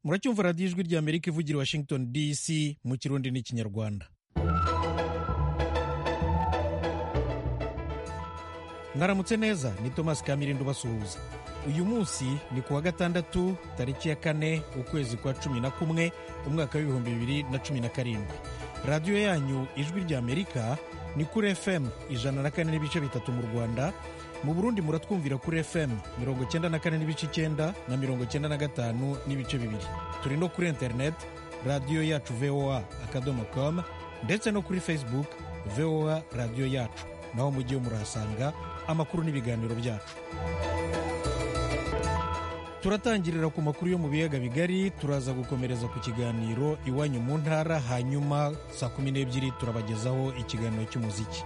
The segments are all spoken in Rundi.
muracyumva radiyo ijwi rya amerika ivugira washington dc mu kirundi n'ikinyarwanda mwaramutse neza ni thomas kamirindo basuhuza uyu munsi ni ku wa gatandatu tariki ya kane ukwezi kwa cumi na kumwe umwaka w'ibihumbi bibiri na cumi na karindwi radiyo yanyu ijwi rya amerika ni kuri fm ijana na kane n'ibice bitatu mu rwanda mu burundi muratwumvira kuri fm mirongo icyenda na kane n'ibice icyenda na mirongo icyenda na gatanu n'ibice bibiri turi no kuri interineti radiyo yacu voa akadomo com ndetse no kuri facebook voa radiyo yacu naho mugiye murahasanga amakuru n'ibiganiro byacu turatangirira ku makuru yo mu biyaga bigari turaza gukomereza ku kiganiro iwanyu mu ntara hanyuma saa kumi n'ebyiri turabagezaho ikiganiro cy'umuziki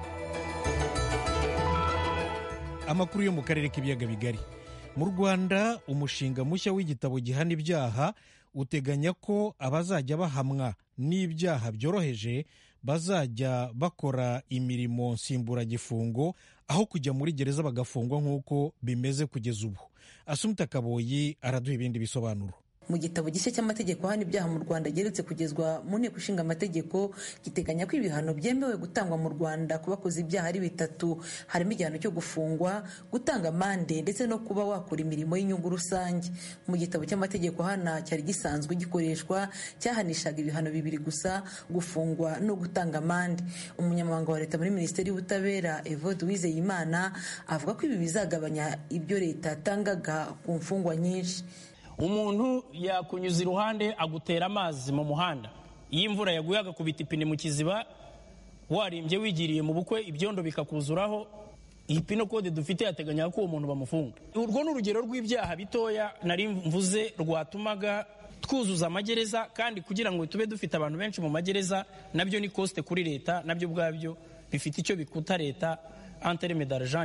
amakuru yo mu karere k'ibiyaga bigari mu rwanda umushinga mushya w'igitabo gihana ibyaha uteganya ko abazajya bahamwa n'ibyaha byoroheje bazajya bakora imirimo nsimburagifungo aho kujya muri gereza bagafungwa nk'uko bimeze kugeza ubu asumta kaboyi araduha ibindi bisobanuro mu gitabo gishya cy'amategeko ahana ibyaha mu rwanda geretse kugezwa mu nteko ishinga amategeko giteganya ko ibihano byemewe gutangwa mu rwanda ku bakoze ibyaha ari bitatu harimo igihano cyo gufungwa gutanga amande ndetse no kuba wakora imirimo y'inyungu rusange mu gitabo cy'amategeko ahana cyari gisanzwe gikoreshwa cyahanishaga ibihano bibiri gusa gufungwa no gutanga amande umunyamabanga wa leta muri minisiteri y'ubutabera evode uwizeyimana avuga ko ibi bizagabanya ibyo leta yatangaga ku mfungwa nyinshi umuntu yakunyuza iruhande agutera amazi mu muhanda iyo imvura yaguye agakubita ipine mu kiziba warimbye wigiriye mu bukwe ibyondo bikakuzuraho iyi pino kode dufite yateganya ko uwo muntu bamufunga urwo ni urugero rw'ibyaha bitoya nari mvuze rwatumaga twuzuza amagereza kandi kugira ngo tube dufite abantu benshi mu magereza nabyo ni kosite kuri leta nabyo ubwabyo bifite icyo bikuta leta antereme d'argent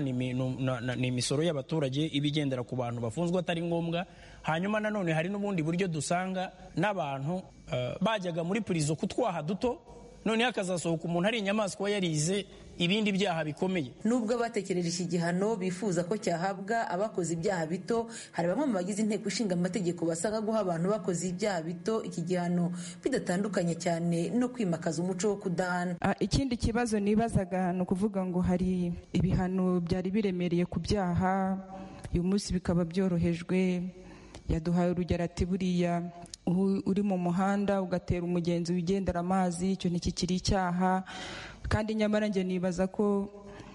ni imisoro y'abaturage iba igendera ku bantu bafunzwe atari ngombwa hanyuma nanone hari n'ubundi buryo dusanga n'abantu bajyaga muri purizo kutwaha duto noneho akazasohoka umuntu ari inyamaswa yarize ibindi byaha bikomeye nubwo abatekereje iki gihano bifuza ko cyahabwa abakoze ibyaha bito hari bamwe mu bagize inteko ishinga amategeko basanga guha abantu bakoze ibyaha bito iki gihano bidatandukanye cyane no kwimakaza umuco wo kudahana ikindi kibazo nibazaga ni ukuvuga ngo hari ibihano byari biremereye ku byaha uyu munsi bikaba byorohejwe yaduhaye urugero ati buriya uri mu muhanda ugatera umugenzi wigendera amazi icyo ntikikiri icyaha kandi nyamara njye nibaza ko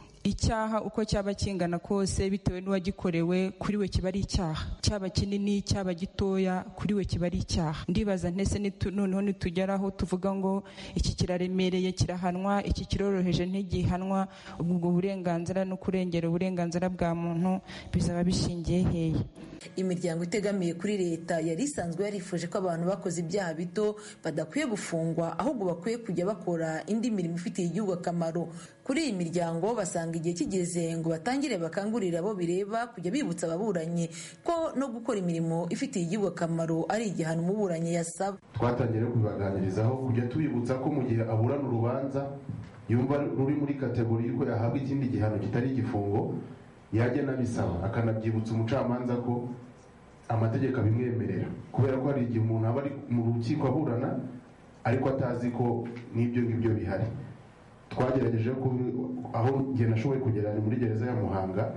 icyaha uko cyaba kingana kose bitewe n'uwagikorewe kuri we kiba ari icyaha cyaba kinini cyaba gitoya kuri we kiba ari icyaha ndibaza ntese noneho nitugeraho tuvuga ngo iki kiraremereye kirahanwa iki kiroroheje ntigihanwa ubwo burenganzira no kurengera uburenganzira bwa muntu bizaba bishingiye hehe imiryango itegamiye kuri leta yari isanzwe yarifuje ko abantu bakoze ibyaha bito badakwiye gufungwa ahubwo bakwiye kujya bakora indi mirimo ifitiye igihugu akamaro kuri iyi miryango basanga igihe kigeze ngo batangire bakangurire abo bireba kujya bibutsa ababuranyi ko no gukora imirimo ifitiye igihugu akamaro ari igihano umuburanyi yasaba twatangiye no kubibaganirizaho kujya tubibutsa ko mu gihe aburana urubanza yumva ruri muri kategori y'uko yahabwa ikindi gihano kitari igifungo yajya anabisaba akanabyibutsa umucamanza ko amategeko abimwemerera kubera ko hari igihe umuntu aba ari mu rukiko aburana ariko atazi ko n'ibyo ngibyo bihari twagerageje aho njye nashoboye kugera ni muri gereza ya muhanga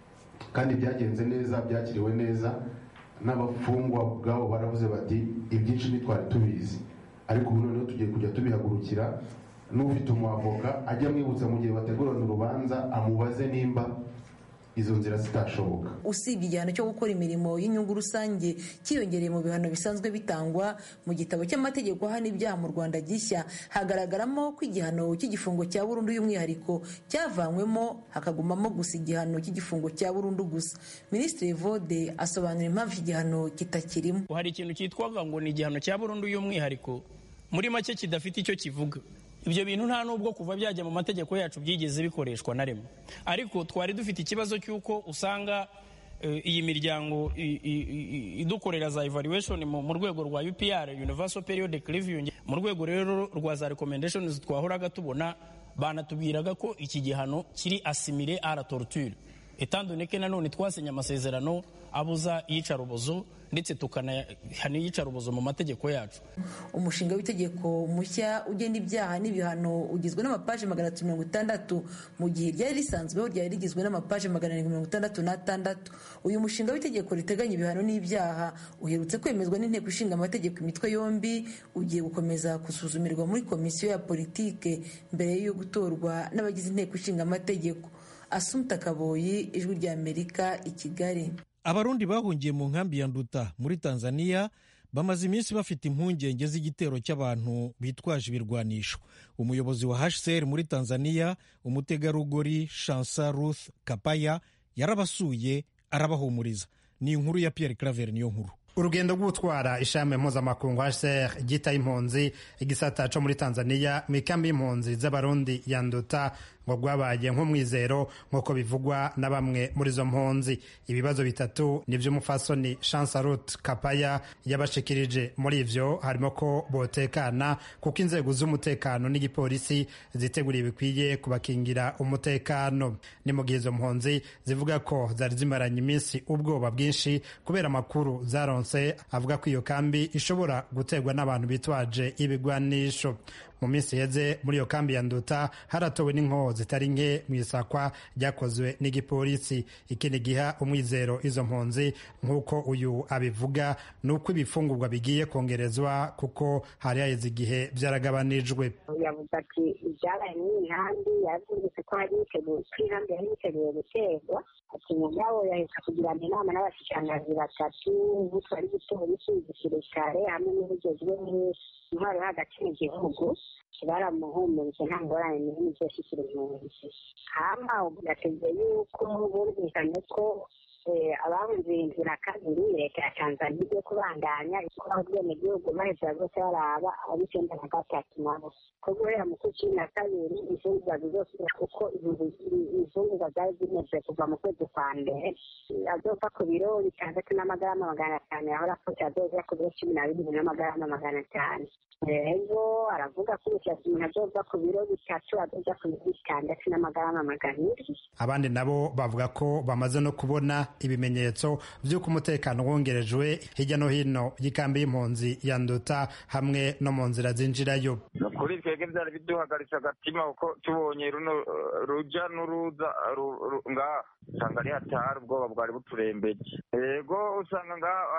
kandi byagenze neza byakiriwe neza n'abafungwa ubwabo baravuze bati ibyinshi ntitwari tubizi ariko ubu noneho tugiye kujya tubihagurukira n'ufite umwavoka ajya amwibutsa mu gihe bategurana urubanza amubaze nimba izo nzira zitashoboka usibye igihano cyo gukora imirimo y'inyungu rusange cyiyongereye mu bihano bisanzwe bitangwa mu gitabo cy'amategeko ahana ibyaha mu rwanda gishya hagaragaramo ko igihano cy'igifungo cya burundu y'umwihariko cyavanywemo hakagumamo gusa igihano cy'igifungo cya burundu gusa minisitiri vode asobanura impamvu igihano kitakirimo hari ikintu cyitwaga ngo ni igihano cya burundu y'umwihariko muri make kidafite icyo kivuga ibyo bintu nta nubwo kuva byajya mu mategeko yacu byigeze bikoreshwa na rimwe ariko twari dufite ikibazo cy'uko usanga iyi miryango idukorera za evaluation mu rwego rwa upr universal periodic review mu rwego rero rwa za recommendations twahoraga tubona banatubwiraga ko iki gihano kiri asimile à la torture etandoneke nanone twasinye amasezerano abuza iyicarubozo ndetse tukanahana iyicarubozo mu mategeko yacu umushinga w'itegeko mushya ugena ibyaha n'ibihano ugizwe n'amapaji magana atatu mirongo itandatu mu gihe ryari risanzweho ryari rigizwe n'amapaji magana arindwi mirongo itandatu n'atandatu uyu mushinga w'itegeko riteganya ibihano n'ibyaha uherutse kwemezwa n'inteko ishinga amategeko imitwe yombi ugiye gukomeza gusuzumirwa muri komisiyo ya politike mbere yo gutorwa n'abagize inteko ishinga amategeko asumta kaboyi ijwi ry'amerika i kigali abarundi bahungiye mu nkambi ya nduta muri tanzania bamaze iminsi bafite impungenge z'igitero cy'abantu bitwaje ibirwanisho umuyobozi wa hcr muri tanzania umutegarugori shansa ruth kapaya yarabasuye arabahumuriza ni inkuru ya pierre claver niyo nkuru urugendo rw'utwara ishami mpuzamakungu hcr ryita impunzi igisata cyo muri tanzania mu ikambi y'impunzi z'abarundi ya nduta ngo rwabaye nk'umwizero nk'uko bivugwa na bamwe muri izo mpunzi ibibazo bitatu ni iby'umufasoni chansarut kapaya yabashikirije muri ivyo harimo ko botekana kuko inzego z'umutekano n'igipolisi ziteguriye bikwiye kubakingira umutekano ni mu gihe izo mpunzi zivuga ko zari zimaranye iminsi ubwoba bwinshi kubera amakuru zaronse avuga ko iyo kambi ishobora guterwa n'abantu bitwaje ibigwanisho mu minsi iheze muri iyo kambi ya nduta haratowe n'inkoho zitari nke mu isakwa ryakozwe n'igipolisi ikindi giha umwizero izo mpunzi nk'uko uyu abivuga ni uko ibifungurwa bigiye kongerezwa kuko hari haheze igihe byaragabanijwe yavuze ati ibyabaye muri iyi nkambi yavuze ko hari yiteguye ko inkambi yari yiteguye guterwa ati mugabo yahita kugirana inama n'abashikiranganji batatu butwara igipolisi igisirikare hamwe n'ubugezwe intwaro yo hagati mu gihugu baramuhumurije nta ngorane n'imwe zose ikirihumurije hama yategeye yuko bumvikanye ko abahunze irindwi na kabiri leta ya tanzania igiye kubandanya ikora ubwenegihugu baheza bose baraba ab'icyenda na gatatu nabo ko guhera mu kwezi cumi na kabiri imfungurwa zizosubira kuko imfungurwa zari zimeze kuva mu kwezi kwa mbere azova ku biro bitandatu n'amagarama magana atanu yahora afite azoza ku biro cumi na bibiri n'amagarama magana atanu rero aravuga ko umushyatsi umuntu azova ku biro bitatu azoza ku biro bitandatu n'amagarama magana abiri abandi nabo bavuga ko bamaze no kubona ibimenyetso by'uko umutekano wongerejwe hirya no hino y'ikambi y'impunzi ya nduta hamwe no mu nzira zinjirayo ni ukuri twebwe byari biduhagaritse agatima kuko tubonye runo ruja n'uruza ngaha usanga ari hatari ubwoba bwari buturembeje yego usanga ngaha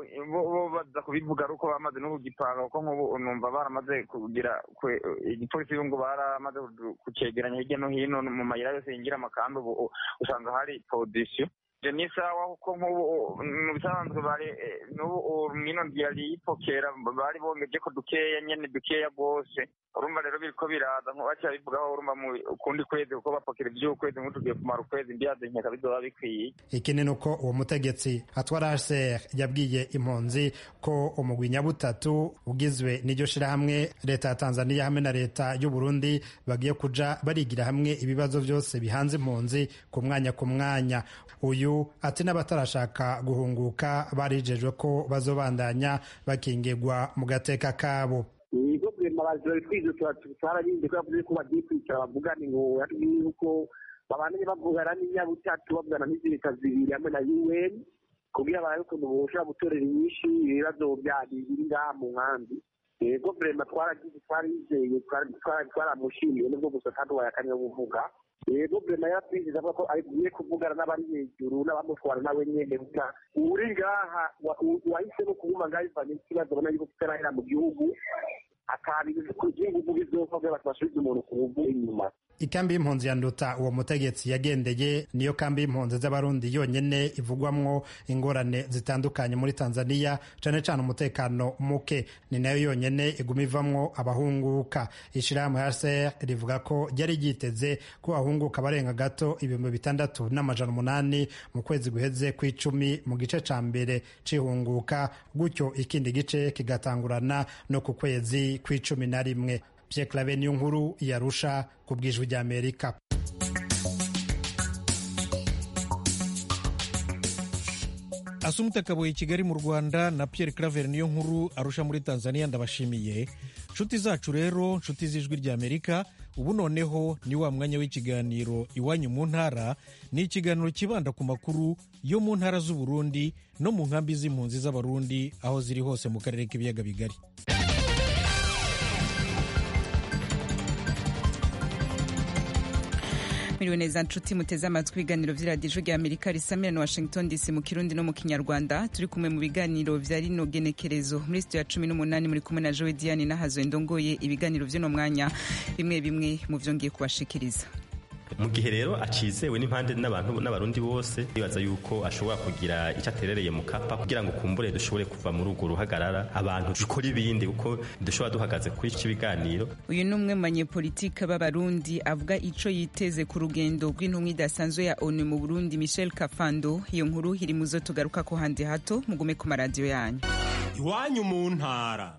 bo baza kubivuga ari uko bamaze no kugipanga kuko nk'ubu numva baramaze kugira igipolisi ngo baramaze kucegeranya hirya no hino mu mayira yose yinjira amakambi ubu usanga hari podisiyo ni sawa kuko nk'ubu mu bisanzwe bari n'ubu mino yari yipokera bari bongeje ko dukeya nyene dukeya rwose urumva rero biriko biraza baca bivugaho urumva mu kundi kwezi kuko bapokera ivy'ukwezi nk'ubu tugiye kumara ukwezi ndiyaze nkeka bizoba bikwiye ikindi ni uko uwo mutegetsi atwara hcr yabwiye impunzi ko umugwi nyabutatu ugizwe n'iryo shirahamwe leta ya tanzania hamwe na leta y'uburundi bagiye kuja barigira hamwe ibibazo vyose bihanze impunzi ku mwanya ku mwanya uyu ati n'abatarashaka guhunguka barijejwe ko bazobandanya bakingirwa mu gateka kabo ibigo bwemabazi babitwize twararinze ko yavuze ko bagiye kwicara bavugane ngo yatubwiye yuko babandanye bavugana n'inyabutatu bavugana n'izirika zibiri hamwe na un kugira barabe ukuntu boshobora gutorera inyinshi ibibazo biri ngaha mu nkambi yego vrema twaragize twarizeye twaramushimiye nubwo gusa kandi wayakanye kuvuga yego vrema yaratwizeza avuga ko agiye kuvugana n'abari hejuru n'abamutwara nawe nyene gusa uri ngaha wahisemo kuguma ngaha bivanye n'ikibazo abona yuko kitarahera mu gihugu akabintu ku gihugu bizova bw'abantu basubiza umuntu ku buvu inyuma ikambi y'impunzi ya nduta uwo mutegetsi yagendeye niyo kambi y'impunzi z'abarundi yonyene ivugwamwo ingorane zitandukanye muri tanzania cane cane umutekano muke ni nayo yonyene iguma ivamwo abahunguka ishirahamwe hcr rivuga ko ryari ryiteze ko ahunguka barenga gato ibihumbi bitandatu n'amajana umunani mu kwezi guheze kw'icumi mu gice ca mbere c'ihunguka gutyo ikindi gice kigatangurana no ku kwezi kw'icumi na rimwe Pierre Claver niyo nkuru yarusha ku bwijwi rya Amerika asumute kabuye kigali mu rwanda na Pierre Claver niyo nkuru arusha muri tanzania ndabashimiye nshuti zacu rero nshuti z'ijwi ry'amerika ubu noneho ni wa mwanya w'ikiganiro iwanyu mu ntara ni ikiganiro kibanda ku makuru yo mu ntara z'uburundi no mu nkambi z'impunzi z'abarundi aho ziri hose mu karere k'ibiyaga bigari Miriwe neza nshuti muteze amatwi ibiganiro vy'iradiyo rya Amerika risamira na Washington DC mu Kirundi no mu Kinyarwanda turi kumwe mu biganiro vya rino genekerezo muri studio ya cumi n'umunani muri kumwe na Joe Diane nahazo ndongoye ibiganiro vy'uno mwanya bimwe bimwe mu vyo ngiye kubashikiriza mu gihe rero acizewe n'impande n'abantu n'abarundi bose bibaza yuko ashobora kugira icyo aterereye mu kapa kugira ngo kumbure dushobore kuva muri urwo ruhagarara abantu dukora ibindi kuko dushobora duhagaze kuri iki biganiro uyu ni umwe mu banyepolitike b'abarundi avuga ico yiteze ku rugendo rw'intumwa idasanzwe ya onu mu burundi michel kafando iyo nkuru iri muzo tugaruka ko handi hato mugume ku maradiyo yanyu iwanyu mu ntara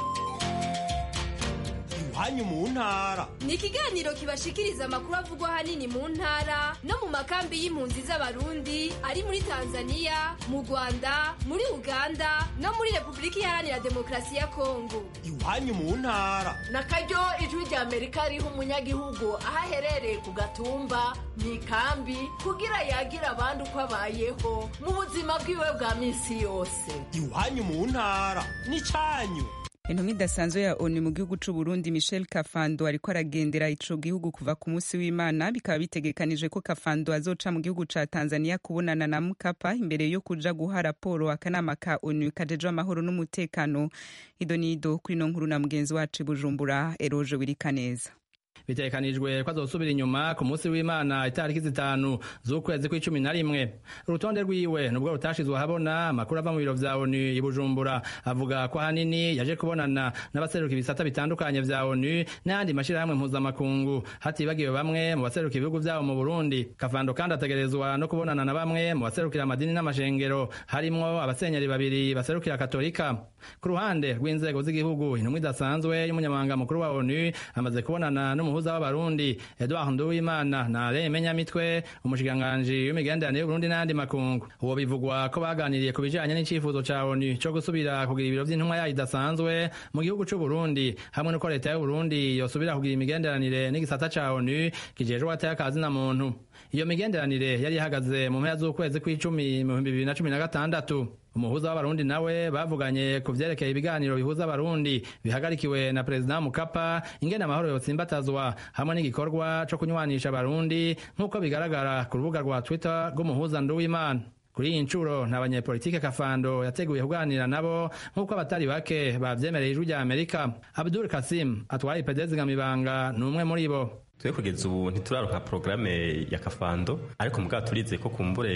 iwanyu mu ntara ni ikiganiro kibashikiriza amakuru avugwa ahanini mu ntara no mu makambi y'impunzi z'abarundi ari muri tanzania mu rwanda muri uganda no muri repubulika iharanira demokarasi ya kongo iwanyu mu ntara na karyo ijwi rya amerika riha umunyagihugu aho aherereye ku gatumba mu ikambi kugira yagira abandi uko abayeho mu buzima bwiwe bwa minsi yose iwanyu mu ntara n'icyanyu intumwa idasanzwe ya onu mu gihugu c'u Burundi Michel Kafando ariko aragendera ico gihugu kuva ku munsi w'Imana bikaba bitegekanije ko Kafando azoca mu gihugu ca Tanzania kubonana na Mkapa imbere yo kuja guha raporo akanama ka onu kajejwe amahoro n'umutekano idonido kuri no nkuru na mugenzi wacu Bujumbura Eroje Wirikaneza bitekanijwe ko azosubira inyuma ku munsi w'imana itariki zitanu z'ukwezi kw'icumi na rimwe urutonde rwiwe nubwo rutashizwe ahabona amakuru ava mu biro vya onu i bujumbura avuga ko ahanini yaje kubonana n'abaseruka ibisata bitandukanye vya onu n'ayandi mashirahamwe mpuzamakungu hatibagiwe bamwe mu baseruka ibihugu vyabo mu burundi kavando kandi ategerezwa no kubonana na bamwe mu baserukira amadini n'amashengero harimwo abasenyeri babiri baserukira katolika ku ruhande rw'inzego z'igihugu intumwa idasanzwe y'umunyamabanga mukuru wa onu amaze kubonana n'umuhuza w'abarundi Edouard Nduwimana na Alain Menyamitwe umushikiranganji w'imigenderanire y'Uburundi n'ayandi makungu uwo bivugwa ko baganiriye ku bijanye n'icifuzo ca ONU co gusubira kugira ibiro vy'intumwa yayo idasanzwe mu gihugu c'u Burundi hamwe n'uko leta y'u Burundi yosubira kugira imigenderanire n'igisata ca ONU kijejwe wateye akazi na muntu iyo migenderanire yari ihagaze mu mpera z'ukwezi kw'icumi mu bihumbi bibiri na cumi na gatandatu umuhuza w'abarundi nawe bavuganye ku vyerekeye ibiganiro bihuza abarundi bihagarikiwe na perezida mukapa ingene amahoro yotsimbatazwa hamwe n'igikorwa co kunywanisha abarundi nk'uko bigaragara ku rubuga rwa twitter rw'umuhuza nduwimana kuri iyi ncuro nta banyepolitike kafando yateguye kuganira nabo nk'uko abatari bake bavyemereye ijwi rya amerika abdul kasim atwara ipedezi gamibanga ni umwe muri bo twe kugeza ubu ntituraronka porogaramu ya kafando ariko mugabo turize ko kumbure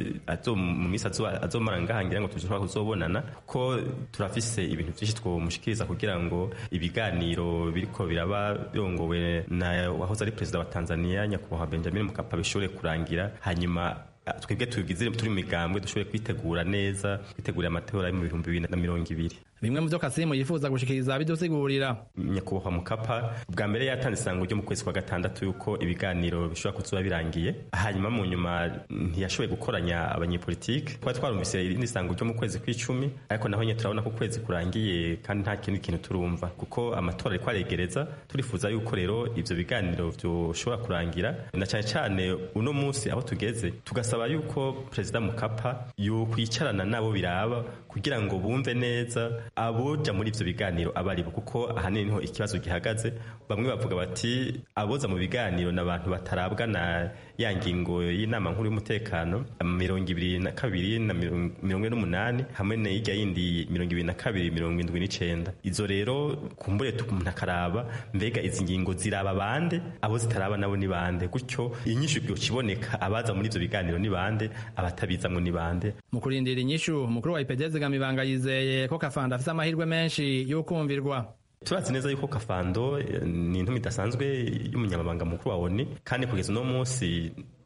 mu minsi azomara ngahangira ngo tushobora kuzobonana ko turafise ibintu vyinshi twomushikiriza kugira ngo ibiganiro biriko biraba birongowe na wahoze ari perezida wa tanzania nyakubahwa benjamin mukapa bishobore kurangira hanyuma twebwe tugize turi mu migambwe dushobore kwitegura neza kwitegurira amatora yo mu bihumbi bibiri na mirongo ibiri bimwe mu vyo kasimu yifuza gushikiriza bidusigurira nyakubahwa mukapa bwa mbere yatanze isango ryo mu kwezi kwa gatandatu yuko ibiganiro bishobora kuzoba birangiye hanyuma mu nyuma ntiyashoboye gukoranya abanyepolitike twari twarumvise irindi sango ryo mu kwezi kw'icumi ariko naho nyine turabona ko ukwezi kurangiye kandi nta kindi kintu turumva kuko amatora ariko aregereza turifuza yuko rero ivyo biganiro vyoshobora kurangira na cyane cyane uno munsi aho tugeze tugasaba yuko perezida mukapa yokwicarana nabo biraba kugira ngo bumve neza aboja muri ivyo biganiro abaribo kuko ahanini niho ikibazo gihagaze bamwe bavuga bati aboza mu biganiro n'abantu batarabwa na ya ngingo y'inama nkuru y'umutekano mirongo ibiri na kabiri na mirongo ine n'umunani hamwe na hirya yindi mirongo ibiri na kabiri mirongo indwi n'icenda izo rero kumbure umuntu akaraba mbega izi ngingo ziraba bande abo zitaraba nabo ni bande gutyo inyishu yokiboneka abaza muri ivyo biganiro ni bande abatabizamwo ni bande mu kurindira inyishu umukuru wa ipedeze gamibanga yizeye ko kafanda afise amahirwe menshi y'ukumvirwa turazi neza yuko kafando ni intumi idasanzwe y'umunyamabanga mukuru wa oni kandi kugeza uno munsi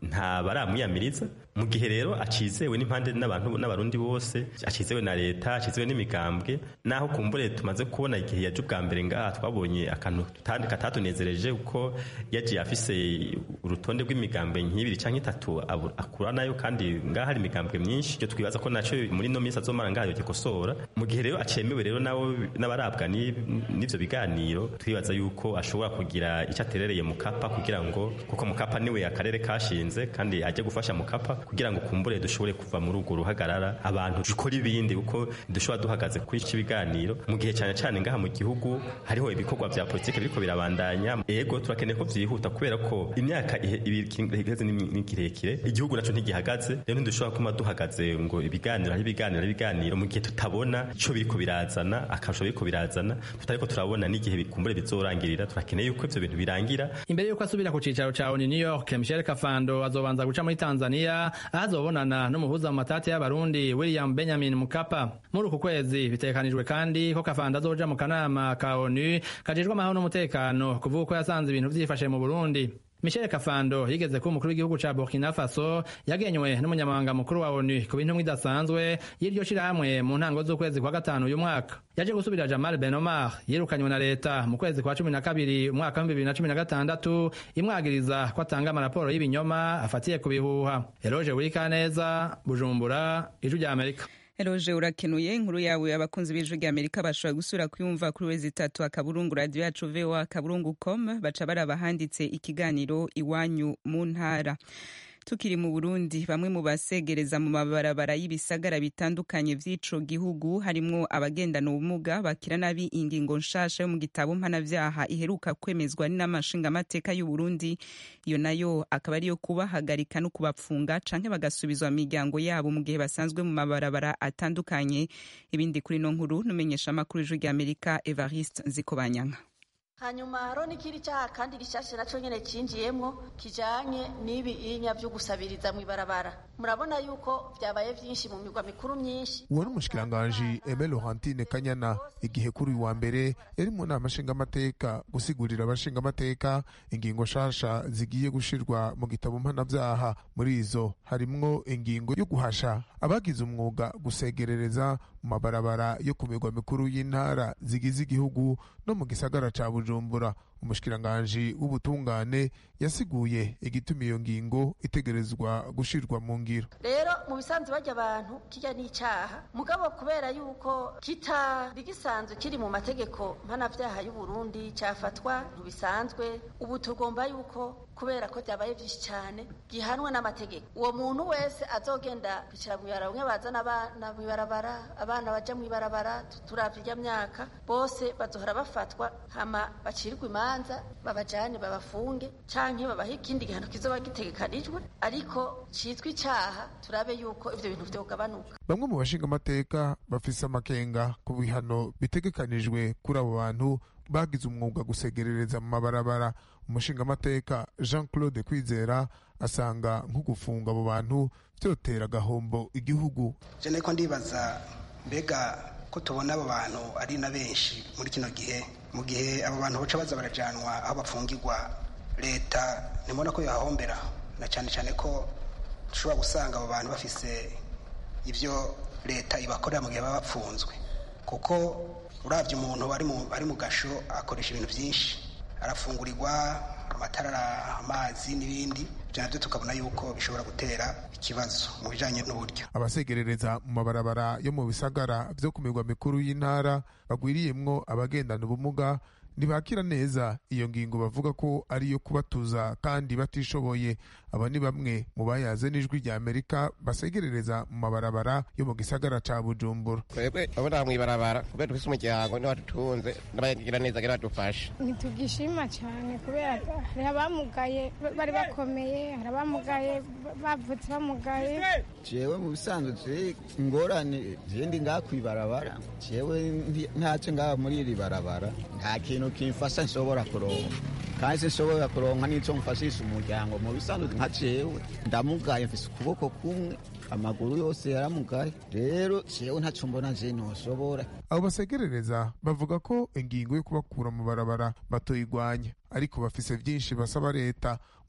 nta baramwiyamiriza mu gihe rero acizewe n'impande n'abantu n'abarundi bose acizewe na leta acizewe n'imigambwe naho kumbure tumaze kubona igihe yaje ubwa mbere ngaha twabonye akantu katatunezereje kuko yagiye afise urutonde rw'imigambwe nk'ibiri cyangwa itatu akura nayo kandi ngaha hari imigambwe myinshi icyo twibaza ko naco muri no minsi azomara ngaha yogikosora mu gihe rero acemewe rero nabo n'abarabwa n'ivyo biganiro twibaza yuko ashobora kugira icyo aterereye mukapa kugira ngo kuko mukapa niwe akarere kashinze kandi ajye gufasha mukapa kugira ngo kumbure dushobore kuva muri urwo ruhagarara abantu dukora ibindi kuko dushobora duhagaze kuri iki biganiro mu gihe cyane cyane ngaha mu gihugu hariho ibikorwa vya politike biriko birabandanya ego turakeneye ko vyihuta kubera ko imyaka iheze ni kirekire igihugu naco ntigihagaze rero ntidushobora kuma duhagaze ngo ibiganiro hari ibiganiro ibiganiro mu gihe tutabona ico biriko birazana akarusho biriko birazana tutariko turabona n'igihe bikumbure bizorangirira turakeneye yuko ivyo bintu birangira imbere yuko asubira ku cicaro ca ONU New York Michel Kafando azobanza guca muri Tanzania aho azobonana n'umuhuza mu matati y'abarundi William Benjamin Mkapa muri uku kwezi bitekanijwe kandi ko Kafando azoja mu kanama ka ONU kajejwe amahoro n'umutekano kuvuga ko yasanze ibintu vyifashe mu Burundi Michel Kafando yigeze kuba umukuru w'igihugu ca Burkina Faso yagenywe n'umunyamabanga mukuru wa ONU ku bintu idasanzwe y'iryo shirahamwe mu ntango z'ukwezi kwa gatanu uyu mwaka yaje gusubira Jamal Ben Omar yirukanywe na leta mu kwezi kwa cumi na kabiri umwaka w'ibihumbi bibiri na cumi na gatandatu imwagiriza ko atanga amaraporo y'ibinyoma afatiye ku bihuha Eloge Burikaneza Bujumbura Ijwi rya Amerika Eroje urakenuye inkuru yawe abakunzi b'ijwi rya Amerika bashobora gusura kuyumva kuri wezi itatu akaburungu radio yacu VOA akaburungu com baca baraba handitse ikiganiro iwanyu mu ntara tukiri mu Burundi bamwe mu basegereza mu mabarabara y'ibisagara bitandukanye vy'ico gihugu harimwo abagendana ubumuga bakira nabi ingingo nshasha yo mu gitabo mpanavyaha iheruka kwemezwa n'amashingamateka y'u Burundi iyo nayo akaba ariyo kubahagarika no kubapfunga canke bagasubizwa mu miryango yabo mu gihe basanzwe mu mabarabara atandukanye ibindi kuri no nkuru numenyesha amakuru y'ijwi rya Amerika Evariste Nzikobanyanka hanyuma hariho n'ikindi cyaha kandi gishyashya nacyo nyine cyinjiyemo kijyanye n'ibi inya byo gusabiriza mu ibarabara murabona yuko byabaye byinshi mu migwa mikuru myinshi uwo ni umushikiranganji eme laurentine kanyana igihe kuri uyu wa mbere yari mu nama nshingamateka gusigurira abashingamateka ingingo nshasha zigiye gushirwa mu gitabo mpanabyaha muri izo harimwo ingingo yo guhasha abagize umwuga gusegerereza mu mabarabara yo ku migwa mikuru y'intara zigize igihugu no mu gisagara ca bujumbura umushikiranganji w'ubutungane yasiguye igituma iyo ngingo itegerezwa gushirwa mu ngiro rero mu bisanzwe bajya abantu kijya n'icyaha mugabo kubera yuko kitari gisanzwe kiri mu mategeko mpanabyaha y'u Burundi cyafatwa ntibisanzwe ubu tugomba yuko kubera ko byabaye byinshi cyane gihanwe n'amategeko uwo muntu wese azogenda kwicara mu ibarabara bamwe bazana abana mu ibarabara abana baja mu ibarabara turavye irya myaka bose bazohora bafatwa hama bacirwe imanza babajane babafunge canke babahe ikindi gihano kizoba gitegekanijwe ariko citwa icaha turabe yuko ivyo bintu vyogabanuka bamwe mu bashingamateka bafise amakenga ku bihano bitegekanijwe kuri abo bantu bagize umwuga gusegerereza mu mabarabara umushingamateka jean claude kwizera asanga nko gufunga abo bantu vyotera agahombo igihugu je nariko ndibaza mbega ko tubona abo bantu ari na benshi muri kino gihe mu gihe abo bantu baca baza barajanwa aho bafungirwa leta nimubona ko yahombera na cyane cyane ko dushobora gusanga abo bantu bafise ibyo leta ibakorera mu gihe baba bapfunzwe kuko urabye umuntu ari mu gasho akoresha ibintu byinshi arafungurirwa amatara amazi n'ibindi ibyo nabyo tukabona yuko bishobora gutera ikibazo mu bijyanye n'uburyo abasegerereza mu mabarabara yo mu bisagara byo ku mirwa mikuru y'intara bagwiriyemwo abagendana ubumuga ntibakira neza iyo ngingo bavuga ko ari iyo kubatuza kandi batishoboye aba ni bamwe mu bayaze n'ijwi rya amerika basegerereza mu mabarabara yo mu gisagara ca bujumbura twebwe abona mu ibarabara kubera dufise umuryango niho dutunze n'abagira neza kugira badufashe ntitugishima cyane kubera hari abamugaye bari bakomeye hari abamugaye bavutse bamugaye jewe mu bisanzwe je ingorane je ndi ngaha kw'ibarabara jewe ntaco ngaha muri iri barabara nta kintu kimfasha nshobora kuronka kandi sinshobora kuronka n'ico mfashisha umuryango mu bisanzwe nka jewe ndamugaye mfise ukuboko kumwe amaguru yose yaramugaye rero jewe ntaco mbona je noshobora abo basegerereza bavuga ko ingingo yo kubakura mu barabara batoyigwanya ariko bafise vyinshi basaba leta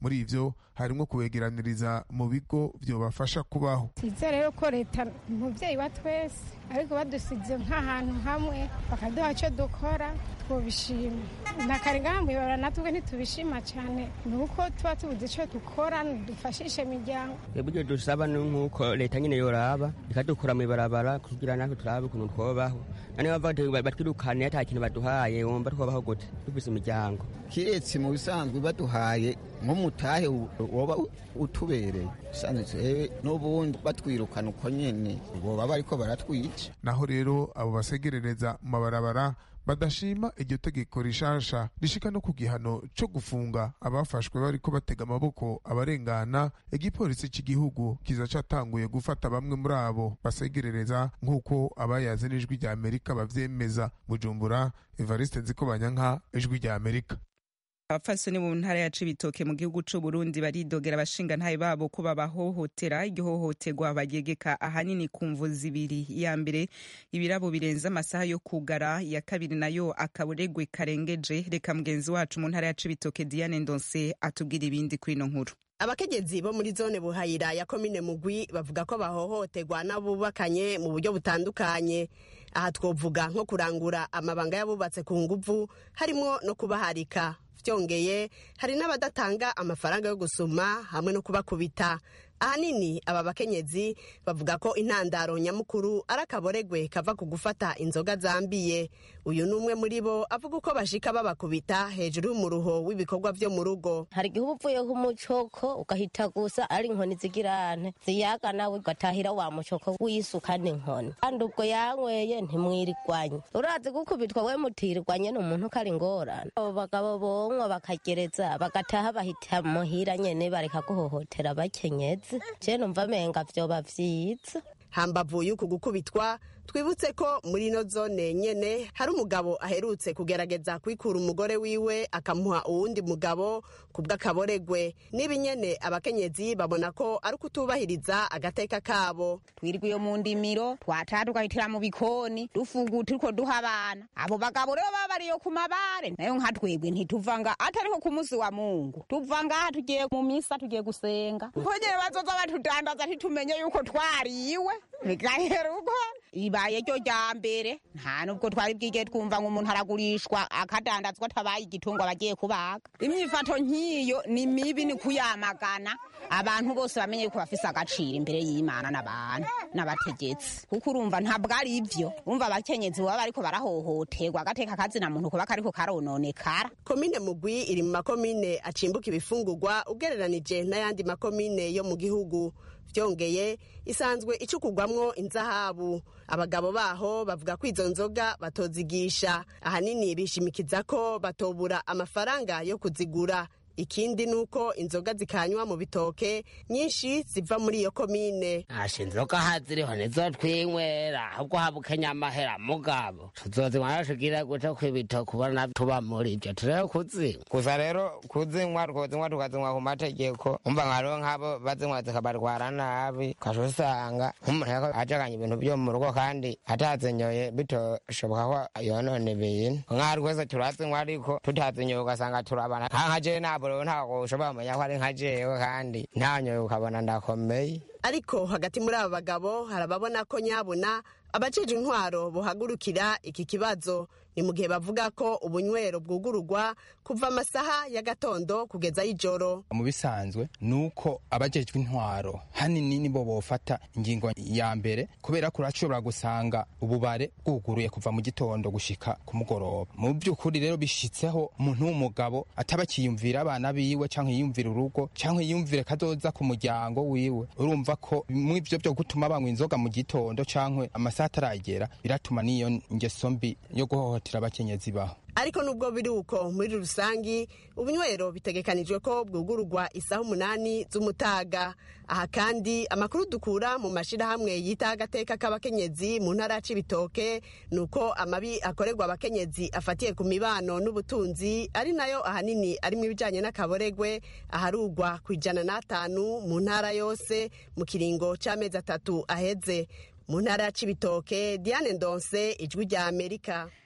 muri ivyo harimwo kubegeraniriza mu bigo vyobafasha kubaho twizere rero ko leta umubyeyi wa twese ariko badusize nk'ahantu hamwe bakaduha icyo dukora twobishima nakare ngaha mwibara natwe ntitubishima cyane ni uko tuba tubuze icyo dukora dufashishe imiryango ibyo dusaba ni nk'uko leta nyine yoraba ikadukura mu ibarabara kugira natwe turabe ukuntu twobaho noneho bavuga batwirukane ata kintu baduhaye wumva twobaho gute dufise imiryango kiretse mu bisanzwe baduhaye nk'umutahe woba utubereye usanzwe n'ubundi batwirukana uko nyene boba bariko baratwica naho rero abo basegerereza mu mabarabara badashima iryo tegeko rishasha rishika no ku gihano co gufunga abafashwe bariko batega amaboko abarengana igipolisi c'igihugu kiza catanguye gufata bamwe muri abo basegerereza nk'uko abayaze n'ijwi rya amerika bavyemeza bujumbura evariste nziko banyanka ijwi rya amerika abapfasoni mu ntara ya cibitoke mu gihugu c'u Burundi baridogera abashingantahe babo ko babahohotera iryo hohoterwa bagegeka ahanini ku mvu zibiri iya mbere ibirabo birenze amasaha yo kugara iya kabiri nayo akaburegwe karengeje reka mugenzi wacu mu ntara ya cibitoke Diane Ndonse atubwira ibindi kuri ino nkuru abakenyezi bo muri zone buhayira ya komine mugwi bavuga ko bahohoterwa n'abubakanye mu buryo butandukanye aha twovuga nko kurangura amabanga y'abubatse ku nguvu harimo no kubaharika byongeye hari n'abadatanga amafaranga yo gusuma hamwe no kubakubita ahanini aba bakenyezi bavuga ko intandaro nyamukuru ari akaboregwe kava ku gufata inzoga zambiye uyu ni umwe muri bo avuga uko bashika babakubita hejuru y'umuruho w'ibikorwa vyo mu rugo hari igihe uba uvuye nk'umucoko ugahita gusa ari inkoni zigirane ziyaga nawe ugatahira wa mucoko wisuka n'inkoni kandi ubwo yanyweye ntimwirigwanye urazi gukubitwa we mutirirwanye ni umuntu ko ari ingorane abo bagabo bonywa bakagereza bagataha bahita muhira nyene bareka guhohotera abakenyezi je numva menga vyoba vyiza hambavu y'uku gukubitwa twibutse ko muri ino zone nyene hari umugabo aherutse kugerageza kwikura umugore wiwe akamuha uwundi mugabo kubw'akaboregwe n'ibi nyene abakenyezi babona ko ari ukutubahiriza agateka kabo twirwa iyo mu ndimiro twataha tugahitira mu bikoni dufugu turiko duha abana abo bagabo rero baba bariyo ku mabare nayo nka twebwe ntituva nga atariko ku musi wa mungu tuva ngaha tugiye mu misa tugiye gusenga konyene bazoza batudandaza ntitumenye yuko twariwe bigahera uko ibaye ryo rya mbere nta nubwo twari bwige twumva ngo umuntu aragurishwa akadandazwa atabaye igitungo bagiye kubaga imyifato nk'iyo ni mibi ni kuyamagana abantu bose bamenye yuko bafise agaciro imbere y'imana n'abantu n'abategetsi kuko urumva ntabwo ari ivyo umva abakenyezi baba bariko barahohoterwa agateka kazina muntu kuba kariko karononekara komine mugwi iri mu makomine acimbuka ibifungurwa ugereranije n'ayandi makomine yo mu gihugu vyongeye isanzwe icukugwamwo inzahabu abagabo baho bavuga ko izo nzoga batozigisha ahanini bishimikiza ko batobura amafaranga yo kuzigura ikindi nuko inzoga zikanywa mu bitoke nyinshi ziva muri iyo komine asha inzoga haziriho nizo twinywera ahubwo habukenya amahera mugabo tuzozinywa tugira gute kw'ibitoke ubona tuba muri ivyo turebe kuzinywa gusa rero kuzinywa twozinywa tukazinywa ku mategeko umva nkariho nk'abo bazinywa zikabarwara nabi ukasha usanga nk'umuntu ariko ajaganya ibintu vyo mu rugo kandi atazinyoye bitoshoboka ko yonona ibintu nk'aho twese turazinywa ariko tutazinyoye ugasanga turabana nka jewe ntabwo rero ntabwo ushobora kumenya ko ari nka jewe kandi ntanyoye ukabona ndakomeye ariko hagati muri aba bagabo hari ababona ko nyabuna abajeje intwaro buhagurukira iki kibazo ni mu gihe bavuga ko ubunywero bwugururwa kuva amasaha y'agatondo kugeza y'ijoro mu bisanzwe ni uko abajejwe intwaro hanini nibo bofata ingingo ya mbere kubera ko urashobora gusanga ububare bwuguruye kuva mu gitondo gushika ku mugoroba mu by'ukuri rero bishitseho umuntu w'umugabo ataba akiyumvira abana biwe canke yiyumvira urugo canke yiyumvire kazoza ku muryango wiwe urumva ko mu ivyo byo gutuma banywa inzoga mu gitondo canke amasaha ataragera biratuma n'iyo ngeso mbi yo guhohotera abakenyezi baho ariko nubwo biri uko muri rusangi ubunywero bitegekanijwe ko bwugururwa isaha umunani z'umutaga aha kandi amakuru dukura mu mashirahamwe yita agateka k'abakenyezi mu ntara ya cibitoke ni uko amabi akorerwa abakenyezi afatiye ku mibano n'ubutunzi ari nayo ahanini arimo ibijanye n'akaboregwe aharugwa ku ijana n'atanu mu ntara yose mu kiringo c'amezi atatu aheze mu ntara ya cibitoke diane ndonse ijwi rya amerika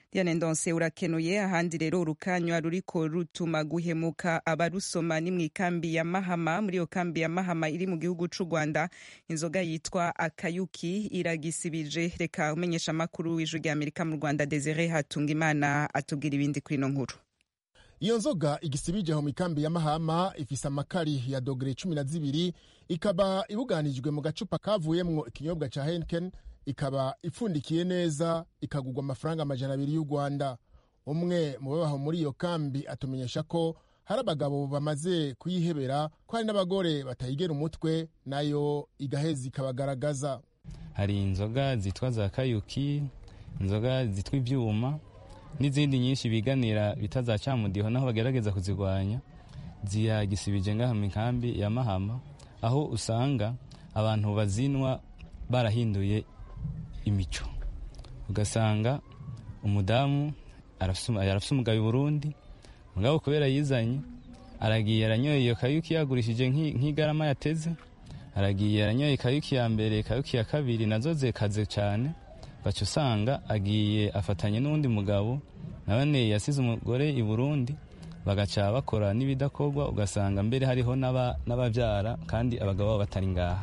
Diane Ndonse urakenuye ahandi rero urukanywa ruriko rutuma guhemuka abarusoma ni mu ikambi ya Mahama muri iyo kambi ya Mahama iri mu gihugu c'u Rwanda inzoga yitwa akayuki iragisibije reka umenyesha makuru w'ijwi rya Amerika mu Rwanda Desire Hatungimana atubwira ibindi kuri ino nkuru iyo nzoga igisibije aho mu ikambi ya mahama ifise amakari ya dogere cumi na zibiri ikaba ibuganijwe mu gacupa kavuyemwo ikinyobwa ca henken ikaba ipfundikiye neza ikagurwa amafaranga amajana abiri y'u rwanda umwe mu babaho muri iyo kambi atumenyesha ko hari abagabo bamaze kuyihebera ko hari n'abagore batayigera umutwe nayo igaheza ikabagaragaza hari inzoga zitwa za kayuki inzoga zitwa ibyuma n'izindi nyinshi biganira bita za camudiho naho bagerageza kuzirwanya ziyagisibije ngaha mu nkambi ya mahama aho usanga abantu bazinwa barahinduye imico ugasanga umudamu arafise umugabo i burundi mugabo kubera yizanye aragiye aranyoye iyo kayuki yagurishije nk'igarama yateze aragiye aranyoye kayuki ya mbere kayuki ya kabiri nazo zekaze cyane baca usanga agiye afatanye n'undi mugabo nabone yasize umugore i burundi bagaca bakora n'ibidakorwa ugasanga mbere hariho n'ababyara kandi abagabo babo batari ngaha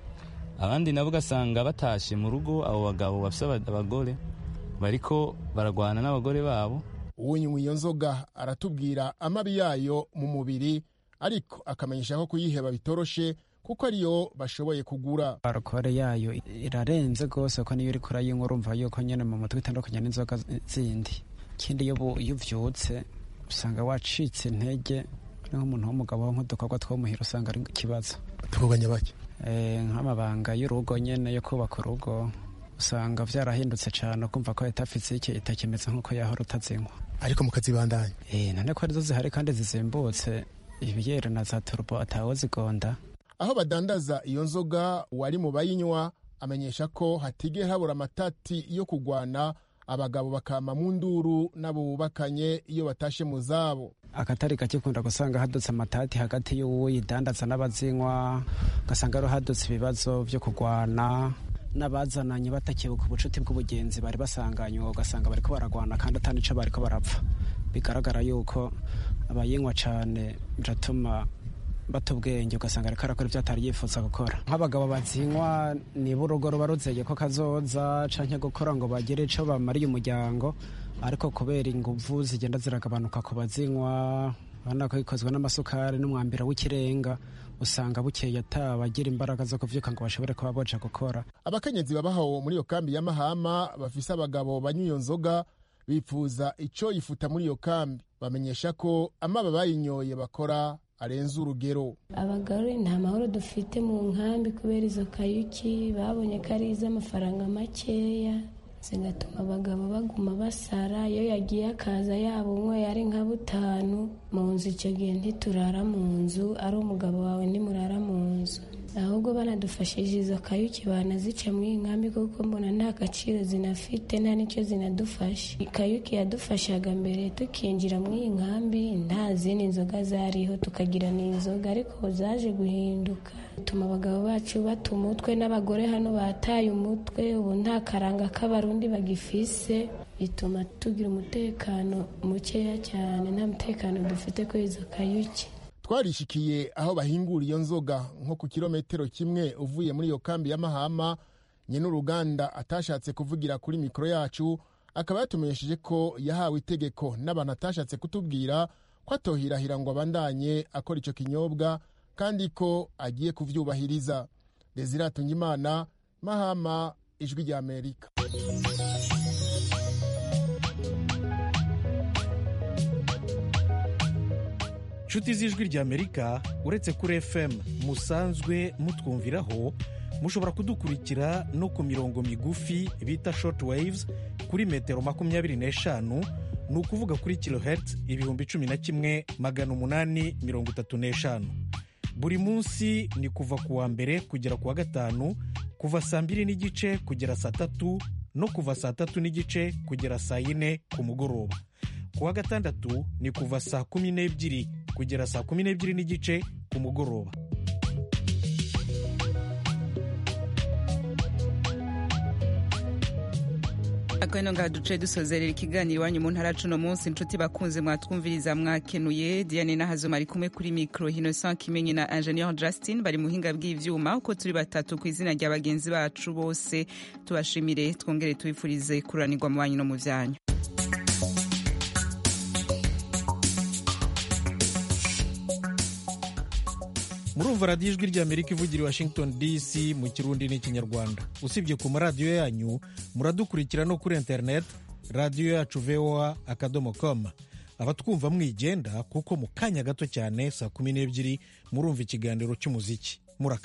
abandi nabo ugasanga batashe mu rugo abo bagabo bafite abagore bariko baragwana n'abagore babo uwunywa iyo nzoga aratubwira amabi yayo mu mubiri ariko akamenyesha ko kuyiheba bitoroshe kuko ariyo bashoboye kugura alukore yayo irarenze rwose ko niyo uriko urayinywa urumva yuko nyene mu mutwe itandukanye n'inzoga zindi ikindi iyo uvyutse usanga wacitse intege nk'umuntu w'umugabo nk'udukorwa two muhira usanga ari ikibazo tuvuganye bake nk'amabanga y'urugo nyene yo kubaka urugo usanga vyarahindutse cane kumva ko leta fizike itakimeze nk'uko yahora utazinywa ariko mukazibandanya none ko arizo zihari kandi zizimbutse ibiyere na za turbo atawe zigonda aho badandaza iyo nzoga uwari mu bayinywa amenyesha ko hatigera habura amatati yo kugwana abagabo bakama mu nduru n'abo bubakanye iyo batashe mu zabo akatari gake ukunda gusanga hadutse amatati hagati y'uwidandaza n'abazinywa ugasanga rero hadutse ibibazo byo kugwana n'abazananye batakibuka ubucuti bw'ubugenzi bari basanganywe ugasanga bariko baragwana kandi atanico bariko barapfa bigaragara yuko abayinywa cane biratuma bata ubwenge ugasanga ariko arakora ibyo atari yifuza gukora nk'abagabo bazinywa niba urugo ruba ruzeye ko kazoza canke gukora ngo bagire ico bamariye umuryango ariko kubera inguvu zigenda ziragabanuka ku bazinywa urabona ko bikozwe n'amasukari n'umwambiro w'ikirenga usanga bukeye atabagira imbaraga zo kuvyuka ngo bashobore kuba boja gukora abakenyezi babaho muri iyo kambi ya mahama bafise abagabo banywa iyo nzoga bipfuza ico yifuta muri iyo kambi bamenyesha ko amaba bayinyoye bakora arenze urugero abagore nta mahoro dufite mu nkambi kubera izo kayuki babonye ko ari iz'amafaranga makeya zigatuma abagabo baguma basara iyo yagiye akaza yaba umwe ari nka butanu mu nzu icyo gihe ntiturara mu nzu ari umugabo wawe ntimurara mu nzu ahubwo banadufashije izo kayuki banazica muri iyi nkambi kuko mbona nta gaciro zinafite nta n'icyo zinadufasha ikayuki yadufashaga mbere tukinjira muri iyi nkambi nta zindi nzoga zariho tukagira n'inzoga ariko zaje guhinduka bituma abagabo bacu bata umutwe n'abagore hano bataye umutwe ubu nta karanga k'abarundi bagifise bituma tugira umutekano mukeya cyane nta mutekano dufite kuri izo kayuki twarishikiye aho bahingura iyo nzoga nko ku kilometero kimwe uvuye muri iyo kambi ya mahama nyene uruganda atashatse kuvugira kuri mikoro yacu akaba yatumenyesheje ko yahawe itegeko n'abantu atashatse kutubwira ko atohirahira ngo abandanye akora ico kinyobwa kandi ko agiye kuvyubahiriza desiratunga imana mahama ijwi rya amerika inshuti z'ijwi rya amerika uretse kuri fm musanzwe mutwumviraho mushobora kudukurikira no ku mirongo migufi bita short waves kuri metero makumyabiri n'eshanu ni ukuvuga kuri kilohertz ibihumbi cumi na kimwe magana umunani mirongo itatu n'eshanu buri munsi ni kuva ku wa mbere kugera ku wa gatanu kuva saa mbiri n'igice kugera saa tatu no kuva saa tatu n'igice kugera saa yine ku mugoroba ku wa gatandatu ni kuva saa kumi n'ebyiri kugera saa kumi n'ebyiri n'igice ku mugoroba akabino ngaha duce dusozerera ikiganiro iwanyu mu ntara cuno munsi inshuti bakunze mwatwumviriza mwakenuye diane n'ahazoma ari kumwe kuri mikoro innocent kimenyi na ingenieur justin bari muhinga bw'ivyuma uko turi batatu ku izina rya bagenzi bacu bose tubashimire twongere tubifurize kuranirwa mu banyu no mu vyanyu murumva radiyo ijwi ry'amerika ivugira i washington dc mu kirundi n'ikinyarwanda usibye ku maradiyo yanyu muradukurikira no kuri interineti radiyo yacu voa akadomo com abatwumva mwigenda kuko mu kanya gato cyane saa kumi n'ebyiri murumva ikiganiro cy'umuziki